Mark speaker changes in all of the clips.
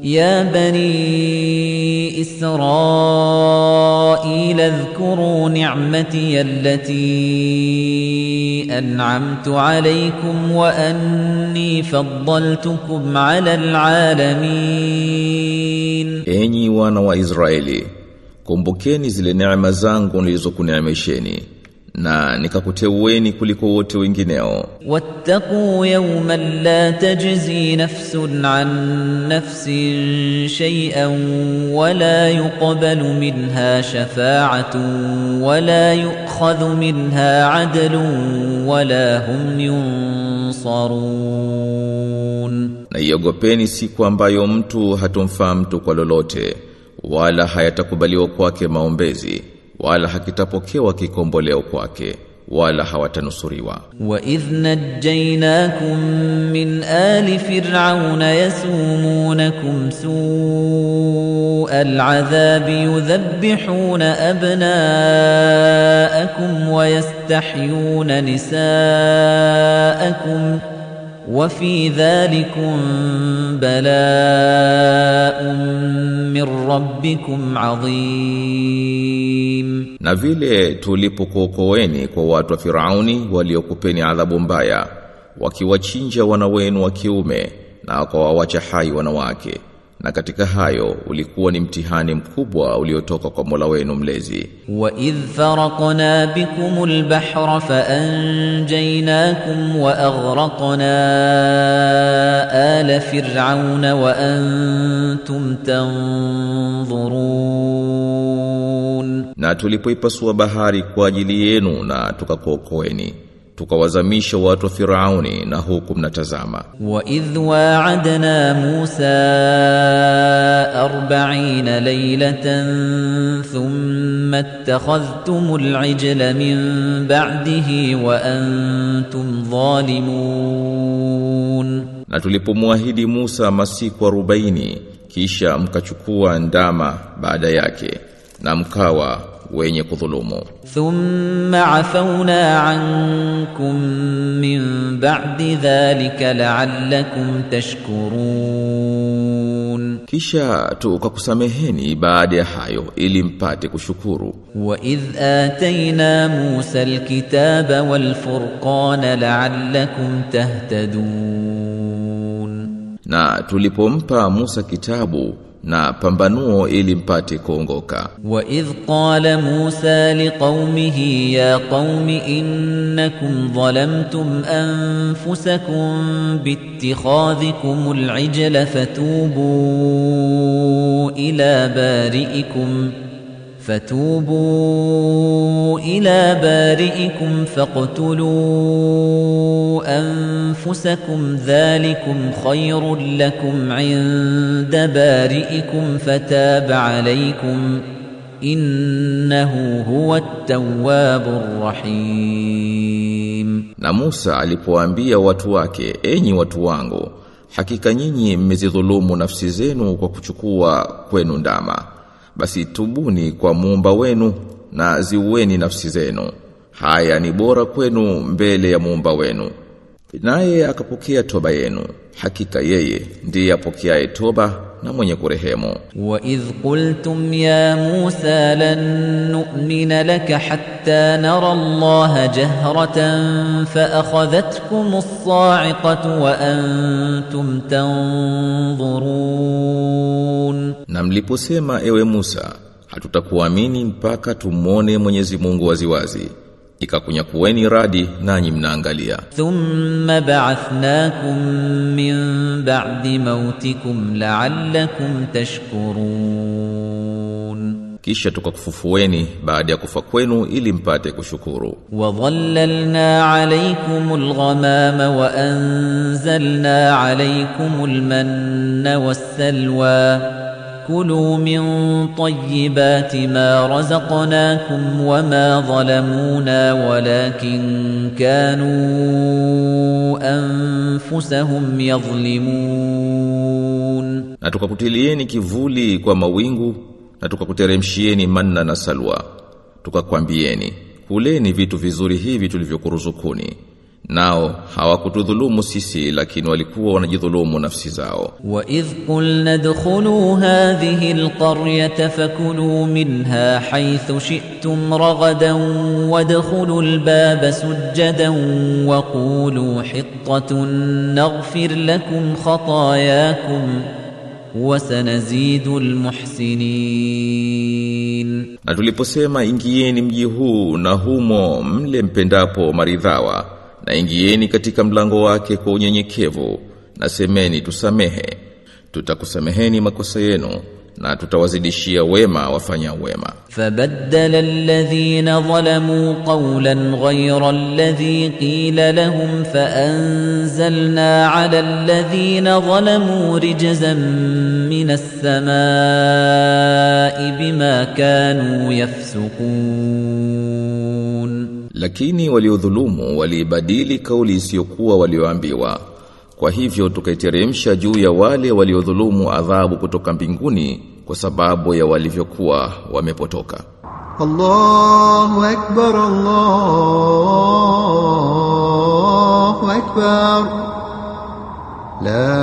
Speaker 1: يا بني إسرائيل اذكروا نعمتي التي أنعمت عليكم وأني فضلتكم على العالمين
Speaker 2: Enyi wana wa Israeli, kumbukeni zile neema zangu nilizokuneemesheni na nikakuteueni kuliko wote wengineo.
Speaker 1: واتقوا يوما لا تجزي نفس عن نفس شيئا ولا يقبل منها شفاعة ولا يؤخذ منها عدل ولا هم ينصرون
Speaker 2: Na iogopeni siku ambayo mtu hatomfaa mtu kwa lolote, wala hayatakubaliwa kwake maombezi, wala hakitapokewa kikomboleo kwake, wala hawatanusuriwa.
Speaker 1: وإذ نجيناكم من آل فرعون يسومونكم سوء العذاب يذبحون أبناءكم ويستحيون نساءكم وفي ذلكم بلاء من ربكم عظيم
Speaker 2: Na vile tulipokuokoeni kwa watu wa Firauni waliokupeni adhabu mbaya, wakiwachinja wana wenu wa kiume na wakawawacha hai wanawake. Na katika hayo ulikuwa ni mtihani mkubwa uliotoka kwa Mola wenu mlezi.
Speaker 1: وإذ فرقنا بكم البحر فأنجيناكم وأغرقنا آل فرعون وأنتم تنظرون
Speaker 2: Na tulipoipasua bahari kwa ajili yenu na tukakuokoeni, tukawazamisha watu wa Firauni na huku mnatazama.
Speaker 1: وإذ واعدنا موسى أربعين ليلة ثم اتخذتم العجل من بعده وأنتم ظالمون
Speaker 2: Na tulipomwahidi Musa masiku 40 kisha mkachukua ndama baada yake na mkawa wenye kudhulumu.
Speaker 1: ثم عفونا عنكم من بعد ذلك لعلكم تشكرون
Speaker 2: Kisha tukakusameheni baada ya hayo ili mpate kushukuru.
Speaker 1: وإذ آتينا موسى الكتاب والفرقان لعلكم تهتدون
Speaker 2: Na tulipompa Musa kitabu na pambanuo ili mpate kuongoka.
Speaker 1: وإذ قال موسى لقومه يا قوم إنكم ظلمتم أنفسكم باتخاذكم العجل فتوبوا إلى بارئكم فتوبوا إلى بارئكم فاقتلوا أنفسكم ذلكم خير لكم عند بارئكم فتاب عليكم إنه هو التواب الرحيم
Speaker 2: Na Musa alipowaambia watu wake, enyi watu wangu, hakika nyinyi mmezidhulumu nafsi zenu kwa kuchukua kwenu ndama. Basi tubuni kwa muumba wenu na ziueni nafsi zenu. Haya ni bora kwenu mbele ya muumba wenu. Naye akapokea toba yenu. Hakika yeye ndiye apokeaye toba na mwenye kurehemu.
Speaker 1: وإذ قلتم يا موسى لن نؤمن لك حتى نرى الله جهرة فأخذتكم الصاعقة وأنتم تنظرون
Speaker 2: Na mliposema ewe Musa, hatutakuamini mpaka tumwone Mwenyezi Mungu waziwazi. Ikakunyakueni radi nanyi mnaangalia.
Speaker 1: ثم بعثناكم من بعد موتكم لعلكم تشكرون
Speaker 2: Kisha tukakufufueni baada ya kufa kwenu ili mpate kushukuru.
Speaker 1: وظللنا عليكم الغمام وأنزلنا عليكم المن والسلوى كلوا من طيبات ما رزقناكم وما ظلمونا ولكن كانوا أنفسهم يظلمون
Speaker 2: Na tukakutilieni kivuli kwa mawingu na tukakuteremshieni manna na salwa. Tukakwambieni, kuleni vitu vizuri hivi tulivyokuruzukuni. nao hawakutudhulumu sisi lakini walikuwa wanajidhulumu nafsi zao
Speaker 1: وإذ قلنا ادخلوا هذه القرية فكلوا منها حيث شئتم رغدا وادخلوا الباب سجدا وقولوا حطة نغفر لكم خطاياكم وسنزيد المحسنين
Speaker 2: na tuliposema ingieni mji huu na humo mle mpendapo maridhawa na ingieni katika mlango wake kwa unyenyekevu na semeni tusamehe tutakusameheni makosa yenu na tutawazidishia wema wafanya wema
Speaker 1: فبدل الذين ظلموا قولا غير الذي قيل لهم فأنزلنا على الذين ظلموا رجزا من السماء بما كانوا يفسقون
Speaker 2: lakini waliodhulumu waliibadili kauli isiyokuwa walioambiwa kwa hivyo tukaiteremsha juu ya wale waliodhulumu adhabu kutoka mbinguni kwa sababu ya walivyokuwa wamepotoka
Speaker 3: الله أكبر الله أكبر لا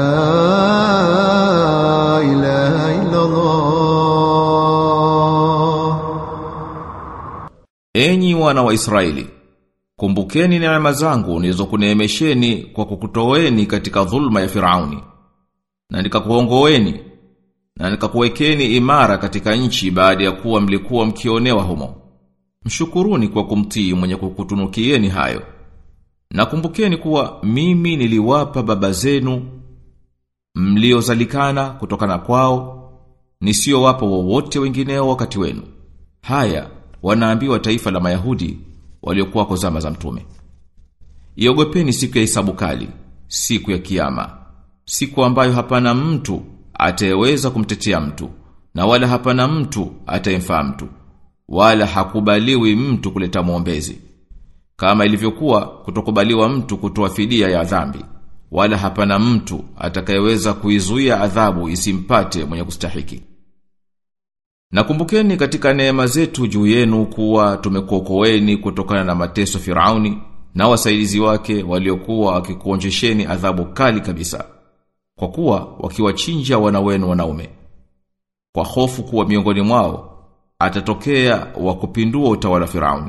Speaker 3: إله إلا الله
Speaker 2: Enyi wana wa Israeli, kumbukeni neema zangu nilizokuneemesheni kwa kukutoweni katika dhulma ya Firauni. Na nikakuongoeni na nikakuwekeni imara katika nchi baada ya kuwa mlikuwa mkionewa humo. Mshukuruni kwa kumtii mwenye kukutunukieni hayo. Na kumbukeni kuwa mimi niliwapa baba zenu mliozalikana kutokana kwao nisiyowapa wowote wengineo wakati wenu. Haya wanaambiwa taifa la Mayahudi waliokuwa kwa zama za mtume. Iogopeni siku ya hisabu kali, siku ya kiyama, siku ambayo hapana mtu atayeweza kumtetea mtu na wala hapana mtu atayemfaa mtu wala hakubaliwi mtu kuleta muombezi kama ilivyokuwa kutokubaliwa mtu kutoa fidia ya dhambi wala hapana mtu atakayeweza kuizuia adhabu isimpate mwenye kustahiki Nakumbukeni katika neema zetu juu yenu kuwa tumekuokoeni kutokana na mateso Firauni na wasaidizi wake waliokuwa wakikuonjesheni adhabu kali kabisa kwa kuwa wakiwachinja wana wenu wanaume kwa hofu kuwa miongoni mwao atatokea wa kupindua utawala Firauni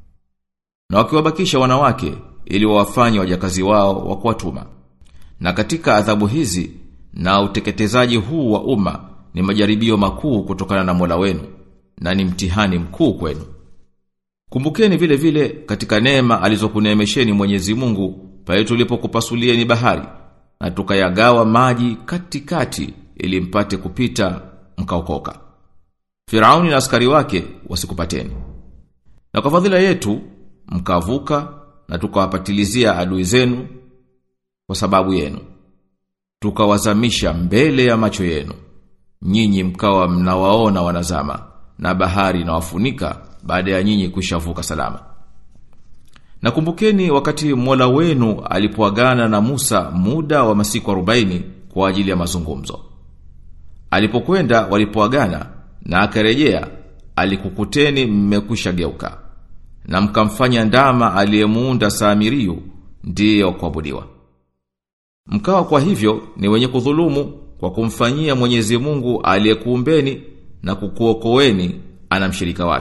Speaker 2: na wakiwabakisha wanawake ili wawafanye wajakazi wao wa kuwatuma na katika adhabu hizi na uteketezaji huu wa umma ni majaribio makuu kutokana na Mola wenu na ni mtihani mkuu kwenu. Kumbukeni vile vile katika neema alizokuneemesheni Mwenyezi Mungu pale tulipokupasulieni bahari na tukayagawa maji katikati ili mpate kupita mkaokoka. Firauni na askari wake wasikupateni. Na kwa fadhila yetu mkavuka na tukawapatilizia adui zenu kwa sababu yenu. Tukawazamisha mbele ya macho yenu nyinyi mkawa mnawaona wanazama na bahari inawafunika baada ya nyinyi kushavuka salama. Nakumbukeni wakati Mola wenu alipoagana na Musa muda wa masiku 40 kwa ajili ya mazungumzo. Alipokwenda walipoagana na akarejea alikukuteni mmekwisha geuka na mkamfanya ndama aliyemuunda Samiriyu ndiye kuabudiwa. Mkawa kwa hivyo ni wenye kudhulumu kwa kumfanyia Mwenyezi Mungu aliyekuumbeni na kukuokoeni ana mshirika wake.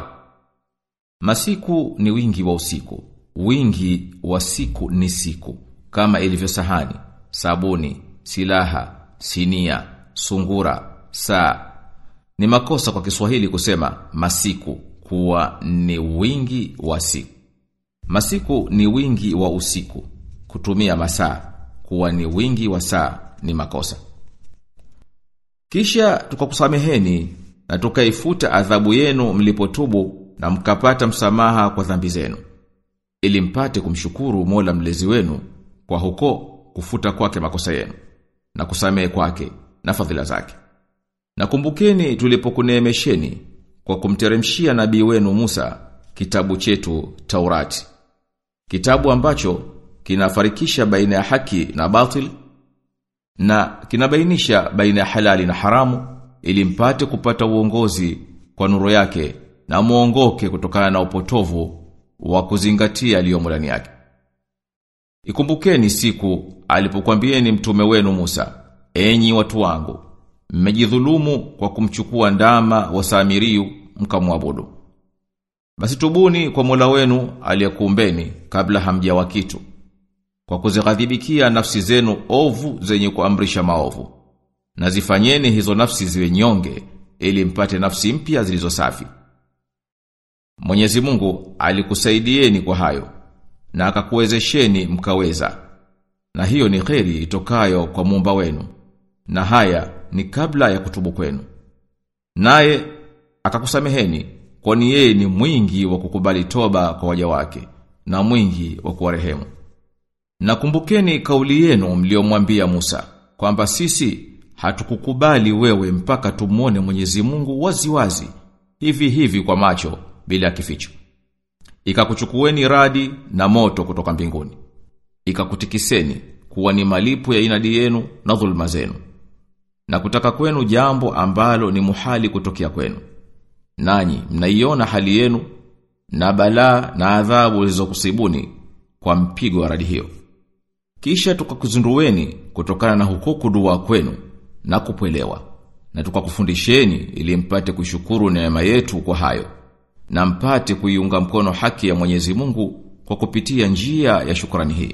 Speaker 2: Masiku ni wingi wa usiku, wingi wa siku ni siku, kama ilivyo sahani, sabuni, silaha, sinia, sungura, saa. Ni makosa kwa Kiswahili kusema masiku kuwa ni wingi wa siku. Masiku ni wingi wa usiku, kutumia masaa kuwa ni wingi wa saa ni makosa. Kisha tukakusameheni na tukaifuta adhabu yenu mlipotubu na mkapata msamaha kwa dhambi zenu. Ili mpate kumshukuru Mola mlezi wenu kwa huko kufuta kwake makosa yenu na kusamehe kwake na fadhila zake. Na kumbukeni tulipokuneemesheni kwa kumteremshia nabii wenu Musa kitabu chetu Taurati. Kitabu ambacho kinafarikisha baina ya haki na batil na kinabainisha baina ya halali na haramu ili mpate kupata uongozi kwa nuru yake na muongoke kutokana na upotovu wa kuzingatia aliyomo ndani yake. Ikumbukeni siku alipokuambieni mtume wenu Musa, enyi watu wangu, mmejidhulumu kwa kumchukua ndama wa Samiriu mkamwabudu. Basi tubuni kwa Mola wenu aliyekuumbeni kabla hamjawa kitu. Kwa kuzighadhibikia nafsi zenu ovu zenye kuamrisha maovu. Na zifanyeni hizo nafsi ziwe nyonge ili mpate nafsi mpya zilizo safi. Mwenyezi Mungu alikusaidieni kwa hayo na akakuwezesheni mkaweza. Na hiyo ni kheri itokayo kwa muumba wenu. Na haya ni kabla ya kutubu kwenu. Naye akakusameheni kwani yeye ni mwingi wa kukubali toba kwa waja wake na mwingi wa kuwarehemu. Nakumbukeni kauli yenu mliomwambia Musa kwamba sisi hatukukubali wewe mpaka tumuone Mwenyezi Mungu wazi wazi hivi hivi kwa macho bila kificho. Ikakuchukueni radi na moto kutoka mbinguni. Ikakutikiseni kuwa ni malipo ya inadi yenu na dhulma zenu. Na kutaka kwenu jambo ambalo ni muhali kutokea kwenu. Nanyi mnaiona hali yenu na balaa na adhabu zilizokusibuni kwa mpigo wa radi hiyo. Kisha tukakuzindueni kutokana na huko kudua kwenu na kupwelewa. Na tukakufundisheni ili mpate kushukuru neema yetu kwa hayo na mpate kuiunga mkono haki ya Mwenyezi Mungu kwa kupitia njia ya shukrani hii.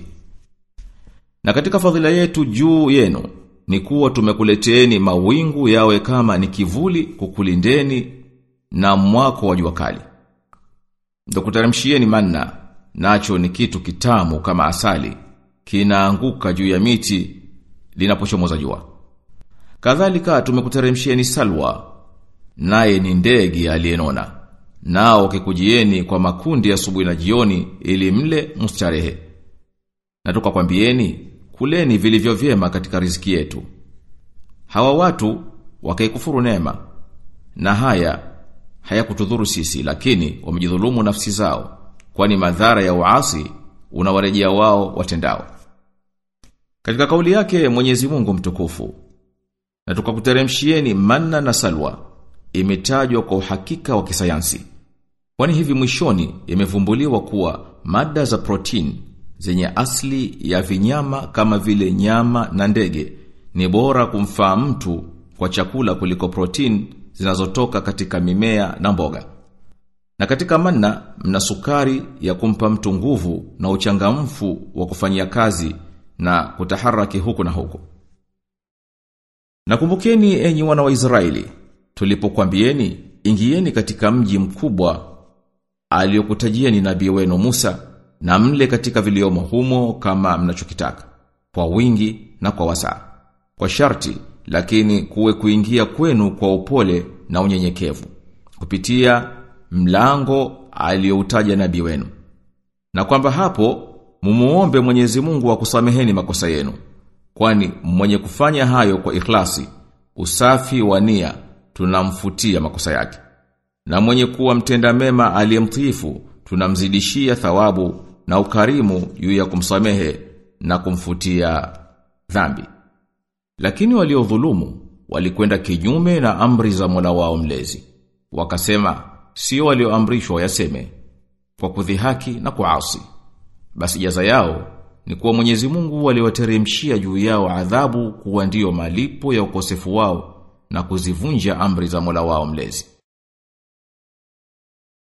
Speaker 2: Na katika fadhila yetu juu yenu ni kuwa tumekuleteeni mawingu yawe kama ni kivuli kukulindeni na mwako wa jua kali. Ndio kuteremshieni manna, nacho ni kitu kitamu kama asali, kinaanguka juu ya miti linapochomoza jua. Kadhalika tumekuteremshieni salwa, naye ni ndege aliyenona. Nao kikujieni kwa makundi asubuhi na jioni ili mle mustarehe. Na tukakwambieni kuleni vilivyo vyema katika riziki yetu. Hawa watu wakaikufuru neema na haya hayakutudhuru sisi lakini wamejidhulumu nafsi zao kwani madhara ya uasi unawarejea wao watendao. Katika kauli yake Mwenyezi Mungu mtukufu na tukakuteremshieni manna na salwa imetajwa kwa uhakika wa kisayansi. Kwani hivi mwishoni imevumbuliwa kuwa mada za protein zenye asli ya vinyama kama vile nyama na ndege ni bora kumfaa mtu kwa chakula kuliko protein zinazotoka katika mimea na mboga. Na katika manna mna sukari ya kumpa mtu nguvu na uchangamfu wa kufanyia kazi na kutaharaki huku na huku. Nakumbukeni enyi wana wa Israeli, tulipokuambieni ingieni katika mji mkubwa aliyokutajieni nabii wenu Musa na mle katika viliomo humo kama mnachokitaka kwa wingi na kwa wasaa. Kwa sharti lakini kuwe kuingia kwenu kwa upole na unyenyekevu kupitia mlango aliyoutaja nabii wenu. Na kwamba hapo mumuombe Mwenyezi Mungu akusameheni makosa yenu. Kwani mwenye kufanya hayo kwa ikhlasi, usafi wa nia tunamfutia makosa yake. Na mwenye kuwa mtenda mema aliyemtiifu tunamzidishia thawabu na ukarimu juu ya kumsamehe na kumfutia dhambi. Lakini waliodhulumu walikwenda kinyume na amri za Mola wao mlezi. Wakasema sio walioamrishwa yaseme kwa kudhihaki na kuasi. Basi jaza yao ni kuwa Mwenyezi Mungu aliwateremshia juu yao adhabu kuwa ndiyo malipo ya ukosefu wao na kuzivunja amri za Mola wao mlezi.